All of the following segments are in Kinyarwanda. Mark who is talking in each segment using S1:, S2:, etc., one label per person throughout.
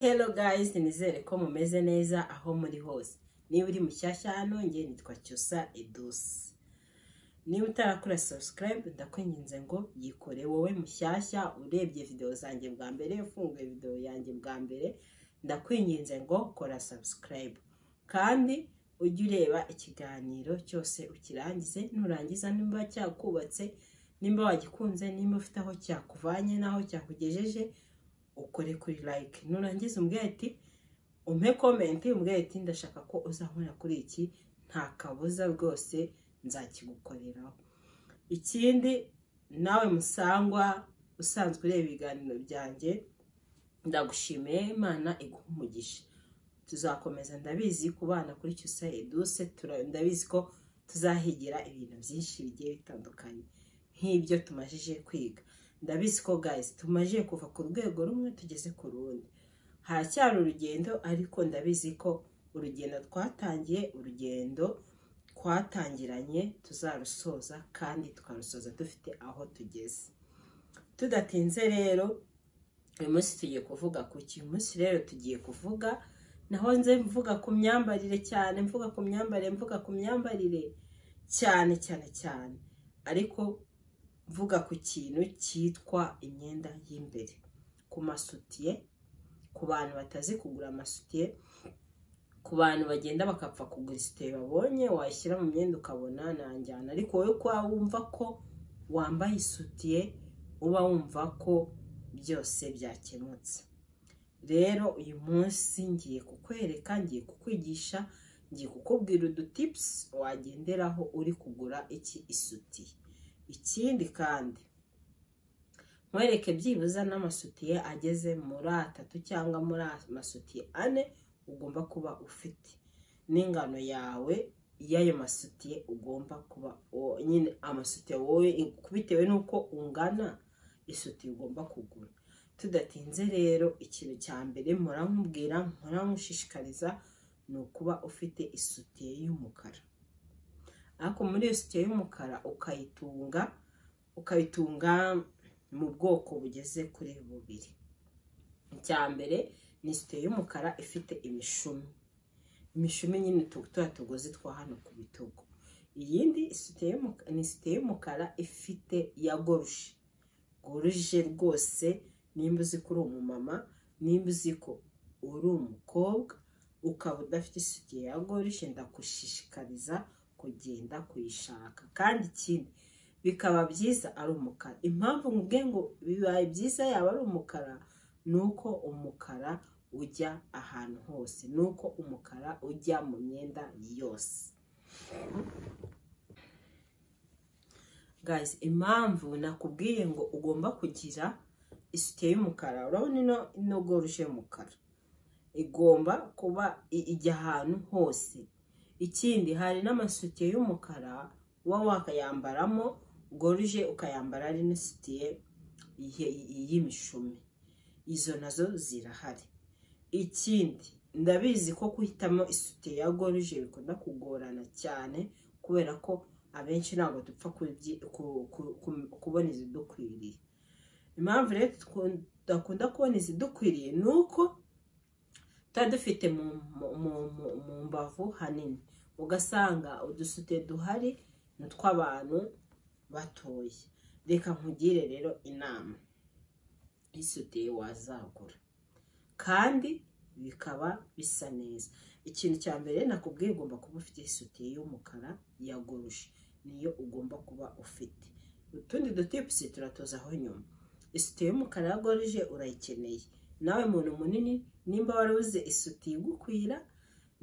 S1: Hello guys, nizere ko mumeze neza aho muri hose. Niba uri mushyashya hano nge nitwa Cyusa Edouce. Niba utarakora subscribe ndakwinginze ngo yikore wowe mushyashya urebye video zanjye bwa mbere, ufunguye video yanjye bwa mbere, ndakwinginze ngo kora subscribe. Kandi ujye ureba ikiganiro cyose ukirangize, nurangiza nimba cyakubatse, nimba wagikunze, nimba ufite aho cyakuvanye n'aho cyakugejeje, ukore kuri like nurangiza umbwira ati umpe komenti umbwira ati ndashaka ko uzankorera kuri iki nta kabuza rwose nzakigukoreraho ikindi nawe musangwa usanzwe ureba ibiganiro byanjye ndagushimiye imana iguha umugisha tuzakomeza ndabizi kubana kuri cyusa eduse tura- ndabizi ko tuzahigira ibintu byinshi bigiye bitandukanye nk'ibyo tumajije kwiga ndabizi ko guys tumaze kuva ku rwego rumwe tugeze ku rundi haracyari urugendo ariko ndabizi ko urugendo twatangiye urugendo twatangiranye tuzarusoza kandi twarusoza dufite aho tugeze tudatinze rero uyu munsi tugiye kuvuga ku ki uyu munsi rero tugiye kuvuga naho nze mvuga ku myambarire cyane mvuga ku myambarire mvuga ku myambarire cyane cyane cyane ariko mvuga ku kintu cyitwa imyenda y'imbere ku masutiye ku bantu batazi kugura amasutiye ku bantu bagenda bakapfa kugura isutiye babonye wayishyira mu myenda ukabona nanjyana ariko wowe uko waba wumva ko wambaye isutiye uba wumva ko byose byakemutse rero uyu munsi ngiye kukwereka ngiye kukwigisha ngiye kukubwira udutipusi wagenderaho uri kugura iki isutiye ikindi kandi nkwereke byibuze n'amasutiye ageze muri atatu cyangwa muri amasutiye ane ugomba kuba ufite n'ingano yawe y'ayo masutiye ugomba kuba uwo nyine amasutiye wowe bitewe n'uko ungana isutiye ugomba kugura tudatinze rero ikintu cya mbere muramubwira muramushishikariza ni ukuba ufite isutiye y'umukara ariko muri iyo sutiye y'umukara ukayitunga ukayitunga mu bwoko bugeze kuri bubiri icya mbere ni isutiye y'umukara ifite imishumi imishumi nyine tu- turiya tugozi twa hano ku bitugu iyindi isutiye y'umuka- ni isutiye y'umukara ifite ya goruje goruje rwose nimba uzi ko uri umumama nimba uzi ko uri umukobwa ukaba udafite isutiye ya goruje ndagushishikariza kugenda kuyishaka kandi ikindi bikaba byiza ari umukara impamvu nkubwiye ngo bibaye byiza yaba ari umukara ni uko umukara ujya ahantu hose ni uko umukara ujya mu myenda yose guys impamvu nakubwiye ngo ugomba kugira isutiye y'umukara urabona ino ino goruje y'umukara igomba kuba i- ijya ahantu hose ikindi hari n'amasutiye y'umukara uba wakayambaramo goruje ukayambara ari n'isutiye y- y'imishumi izo nazo zirahari ikindi ndabizi ko guhitamo isutiye ya goruje bikunda kugorana cyane kubera ko abenshi ntabwo dupfa kubyi- ku- ku- ku- kubona izidukwiriye impamvu rero tku- tudakunda kubona izidukwiriye ni uko tuba dufite mu mu- mu- mu- mu mbavu hanini ugasanga udusute duhari ni utw'abantu batoya reka nkugire rero inama y'isutiye wazagura kandi bikaba bisa neza ikintu cya mbere nakubwiye ugomba kuba ufite isutiye y'umukara ya goruje niyo ugomba kuba ufite utundi dutipusi turatuzaho nyuma isutiye y'umukara ya goruje urayikeneye nawe muntu munini nimba waruze isutiye igukwira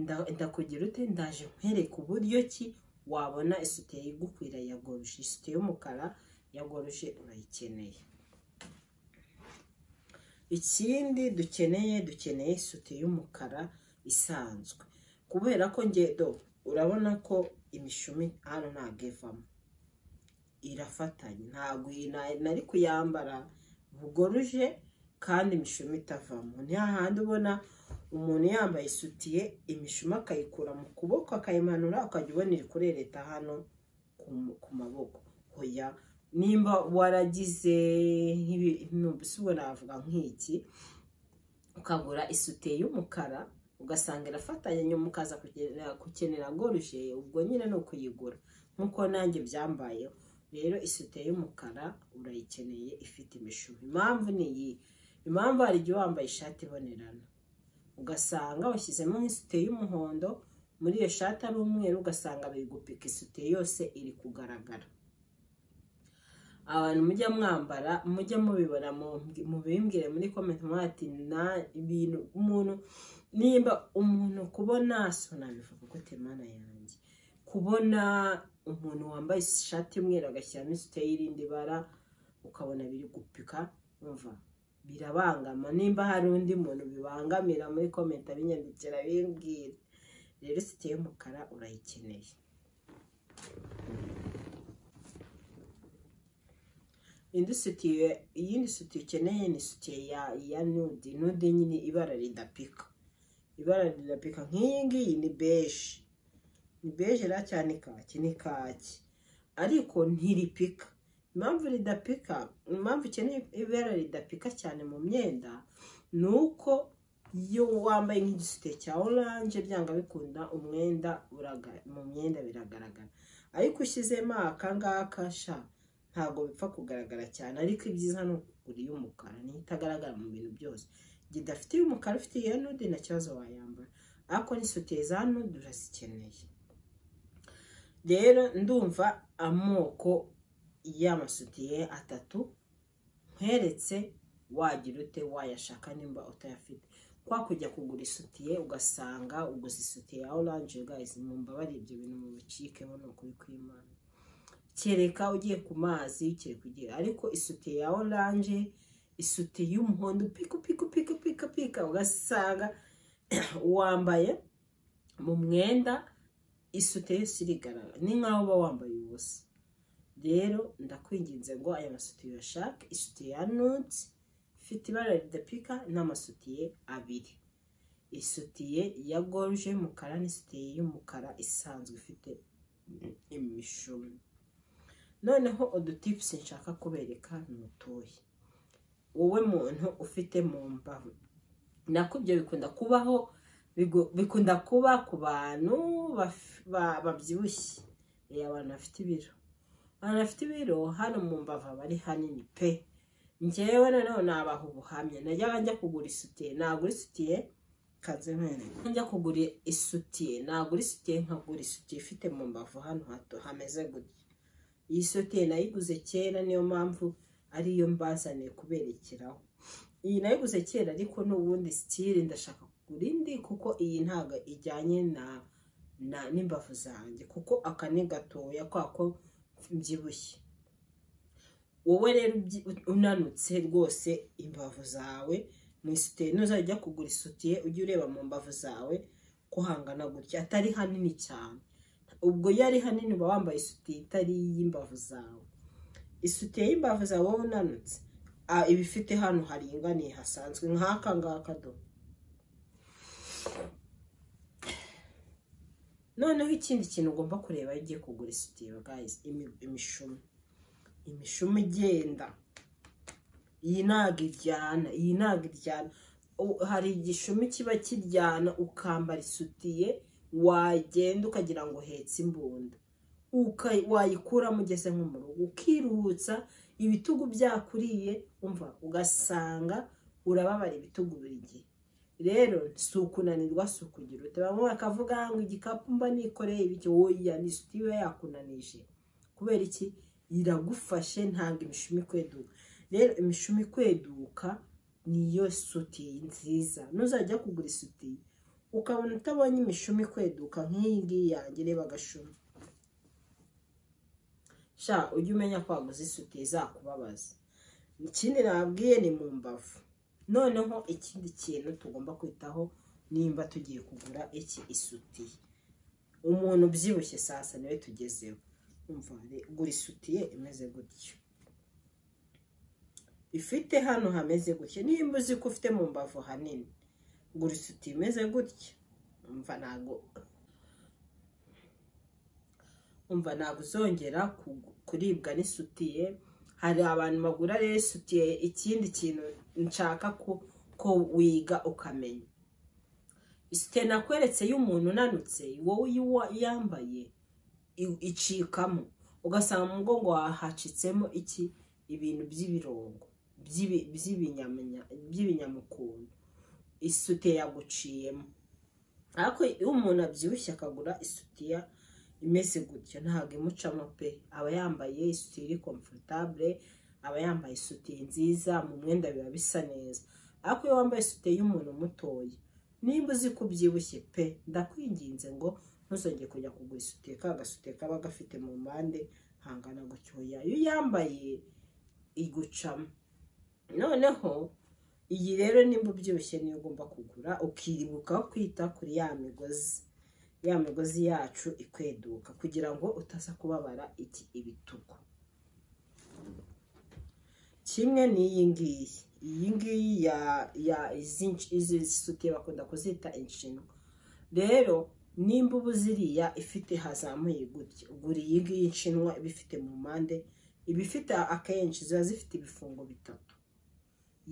S1: nda- ndakugira ute ndaje nkwereka uburyo ki wabona isutiye igukwira ya goruje isutiye y'umukara ya goruje urayikeneye ikindi dukeneye dukeneye isutiye y'umukara isanzwe kubera ko nge do urabona ko imishumi hano ntabwo ivamo irafatanye ntabwo iyi na- nari kuyambara bugoruje kandi imishumi itavamo ni hahandi ubona umuntu yambaye isutiye imishumi akayikura mu kuboko akayimanura ukajya ubona iri kurereta hano ku mu- ku maboko hoya nimba waragize nk'ibi ubona navuga nk'iki ukagura isute y'umukara ugasanga irafatanye nyuma ukaza kugera gukenera goruje ubwo nyine ni ukuyigura nk'uko nanjye byambayeho rero isute y'umukara urayikeneye ifite imishubi impamvu ni iyi impamvu hari igihe wambaye ishati ibonerana ugasanga washyizemo nk'isute y'umuhondo muri iyo shati ari umweru ugasanga biri gupika isute yose iri kugaragara abantu mujya mwambara mujya mubibona mubimbwire muri komenti mubaha ati nta ibintu umuntu nimba umuntu kubona sunabivuga kuko temana yanjye kubona umuntu wambaye ishati y'umweru agashyiramo isute y'irindi bara ukabona biri gupika umva birabangama nimba hari undi muntu bibangamira muri komenti abinyandikira bimbwira rero isite y'umukara urayikeneye indi sutiye iyindi sutiye ukeneye ni sutiye ya ya nude nude nyine ibara ridapika ibara ridapika nk'iyi ngiyi ni beje ni beje ra cyane kaki ni kaki ariko ntiripika impamvu ridapika impamvu ukeneye ibara ridapika cyane mu myenda ni uko iyo wambaye nk'igisute cya oranje byanga bikunda umwenda mu myenda biragaragara ariko ushyizemo akangaka sha ntabwo bipfa kugaragara cyane ariko ibyiza ni ukugura iy'umukara niyo itagaragara mu bintu byose gidafite iy'umukara ufite iya nude nta kibazo wayambara ariko n'isutiye za nude urazikeneye rero ndumva amoko y'amasutiye atatu nkweretse wagira ute wayashaka nimba utayafite kwa kujya kugura isutiye ugasanga uguze isutiye ya oranje gayizi mumbabarire ibyo bintu mu bucikeho ni ukuri kw'imana kereka ugiye ku mazi kereka ugiye ariko isute ya oranje isute y'umuhondo pika pika pika pika pika ugasanga wambaye mu mwenda isute yose irigaragara ni nkaho uba wambaye ubusa rero ndakwinginze ngo aya masute uyashake isute ya nude ifite ibara ridapika n'amasutiye abiri isutiye ya goruje y'umukara n'isutiye y'umukara isanzwe ifite imishumi noneho udutipusi nshaka kubereka ni utuyi wowe muntu ufite mu mbavu nako ibyo bikunda kubaho bikunda kuba ku bantu babyibushye abantu bafite ibiro abantu bafite ibiro hano mu mbavu aba ari hanini pe ngewe noneho nabaha ubuhamya najyaga njya kugura isutiye nagura isutiye kanze njya kugura isutiye nagura isutiye nkagura isutiye ifite mu mbavu hano hato hameze gutya iyi sutiye nayiguze kera niyo mpamvu ariyo mbazaniye kuberekeraho iyi nayiguze kera ariko n'ubundi sitire ndashaka kugura indi kuko iyi ntabwo ijyanye na n'imbavu zanjye kuko aka ni gatoya kwako mbyibushye wowe rero unanutse rwose imbavu zawe mu isutiye ntuzajya kugura isutiye ujye ureba mu mbavu zawe ko hangana gutya atari hanini cyane ubwo iyo ari hanini uba wambaye isutiye itari iy'imbavu zawe isutiye y'imbavu zawe wowe unanutse iba ifite hano haringaniye hasanzwe nk'aka ngaka do noneho ikindi kintu ugomba kureba iyo ugiye kugura isutiye bwayizi imishumi imishumi igenda iyi ntabwo iryana iyi ntabwo iryana hari igishumi kiba kiryana ukambara isutiye wagenda ukagira ngo uhetse imbunda wayikuramo ugeze nko mu rugo ukiruhutsa ibitugu byakuriye umva ugasanga urababara ibitugu buri gihe rero si ukunanirwa si ukugira ute bamwe bakavuga ngo igikapu mba nikoreye ibiki woya ni isutiye iba yakunanije kubera iki iragufashe ntabwo imishumi ikweduka rero imishumi ikweduka niyo sutiye nziza nuzajya kugura isutiye ukabona utabonye imishumi ikweduka nk'iyi ngiyi yanjye reba agashumi sha ujye umenya ko waguze isutiye izakubabaza ikindi nabwiye ni mu mbavu noneho ikindi kintu tugomba kwitaho nimba tugiye kugura iki isutiye umuntu ubyibushye sasa niwe tugezeho gura isutiye imeze gutyo ifite hano hameze gutya nimba uzi ko ufite mu mbavu hanini gura isutiye imeze gutya umva ntabwo uzongera kuribwa n'isutiye hari abantu bagura rero isutiye ikindi kintu nshaka ko ko wiga ukamenya isute nakweretse y'umuntu unanutse wowe iyo uwa- yambaye i- icikamo ugasanga mu mugongo wawe hacitsemo iki ibintu by'ibirongo by'ibi- by'ibinyamenya- by'ibinyamukuntu isute yaguciyemo ariko iyo umuntu abyibushye akagura isutiya imeze gutyo ntabwo imucamo pe aba yambaye isutiya iri komforutabure aba yambaye isutiya nziza mu mwenda biba bisa neza ariko iyo wambaye isutiya y'umuntu mutoya nimba uzi ko ubyibushye pe ndakwinginze ngo ntuzongere kujya kugura isutiya ka gasutiya kaba gafite mu mpande hangana gutyoya iyo uyambaye igucamo noneho iyi rero nimba ubyibushye niyo ugomba kugura ukiribuka kwita kuri ya migozi ya migozi yacu ikweduka kugira ngo utaza kubabara iki ibitugu kimwe n'iyi ngiyi iyi ngiyi ya ya izi nsh- izi sutiye bakunda kuzita inshinwa rero nimba uba ziriya ifite hazamuye gutya ugura iyi ngiyi nshinwa iba ifite mu mpande iba ifite akenshi ziba zifite ibifungo bitatu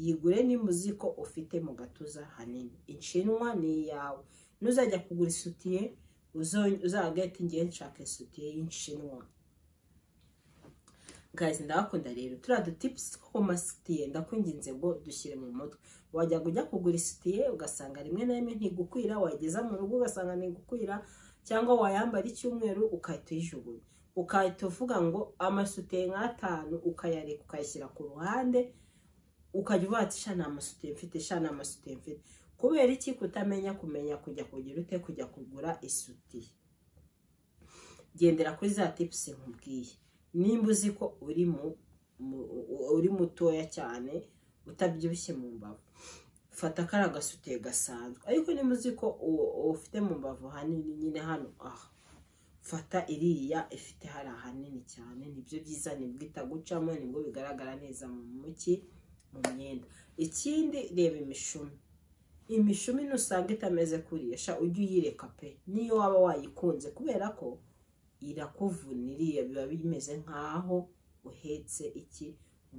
S1: yigure nimba uzi ko ufite mu gatuza hanini inshinwa ni iyawe nuzajya kugura isutiye uzagahita ngiye nshaka isutiye y'inshinwa guys ndabakunda rero turiya dutips two ku masutiye ndakwinginze ngo dushyire mu mutwe wajyaga ujya kugura isutiye ugasanga rimwe na rimwe ntigukwira wayigeza mu rugo ugasanga ntigukwira cyangwa wayambara icyumweru ukahita uyijugunya ukahita uvuga ngo amasutiye nk'atanu ukayareka ukayashyira ku ruhande ukajya ubata ishana amasutiye mfite ishana amasutiye mfite kubera iki kutamenya kumenya kujya kugira ute kujya kugura isutiye gendera kuri za tipusi nkubwiye nimba uzi ko uri mu mu- uri mutoya cyane utabyibushye mu mbavu fata kariya gasutiye gasanzwe ariko nimba uzi ko u- ufite mu mbavu hanini nyine hano aha fata iriya ifite hariya hanini cyane nibyo byiza nibwo itagucamo nibwo bigaragara neza mu muki mu myenda ikindi reba imishumi imishumi nusanga itameze kurisha ujye uyireka pe niyo waba wayikunze kubera ko irakuvunniriye biba bimeze nk'aho uhetse iki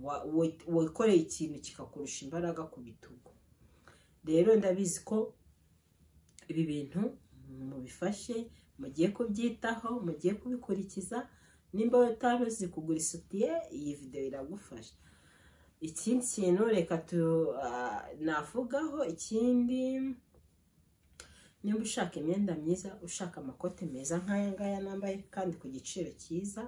S1: wa- wa- wikoreye ikintu kikakurusha imbaraga ku bitugu rero ndabizi ko ibi bintu mubifashe mugiye kubyitaho mugiye kubikurikiza nimba utari uzi kugura isutiye iyi videwo iragufasha ikindi kintu reka tu ah, navugaho ikindi nimba ushaka imyenda myiza ushaka amakote meza nk'aya ngaya nambaye kandi ku giciro cyiza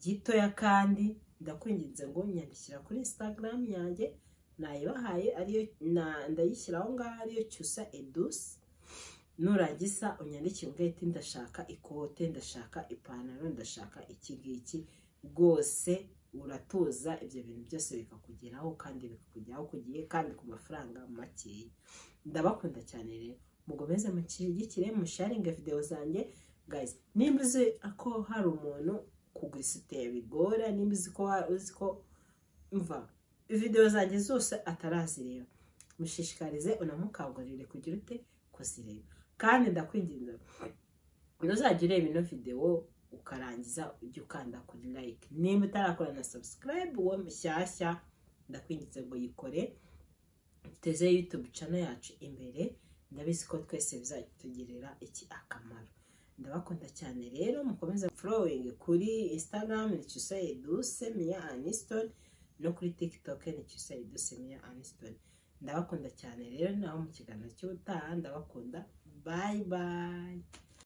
S1: gitoya kandi ndakwinginze ngo nyandikira kuri instagram yanjye nayibahaye ariyo na- ndayishyira aho ngaho ariyo cyusa edusi nurangiza unyandikire umbwire ati ndashaka ikote ndashaka ipantaro ndashaka iki ngiki rwose uratuza ibyo bintu byose bikakugeraho kandi bikakugeraho ku gihe kandi ku mafaranga makeya ndabakunda cyane rero mukomeze mushyigikire musharinge videwo zanjye guys nimba uzi ko hari umuntu kugura isutiye bigora nimba uzi ko hari- uzi ko mva videwo zanjye zose atarazireba mushishikarize unamukangurire kugira ute kuzireba kandi ndakwinginze ntuzajya ureba ino videwo ukarangiza ujya ukanda kuri like nimba utarakora na subscribe uwo mushyashya ndakwinginze ngo yikore duteze youtube channel yacu imbere ndabizi ko twese bizatugirira iki akamaro ndabakunda cyane rero mukomeze following kuri instagram ni cyusaye duse miya aniston no kuri tiktok ni cyusaye duse miya aniston ndabakunda cyane rero naho mu kiganiro cy'ubutaha ndabakunda bye bye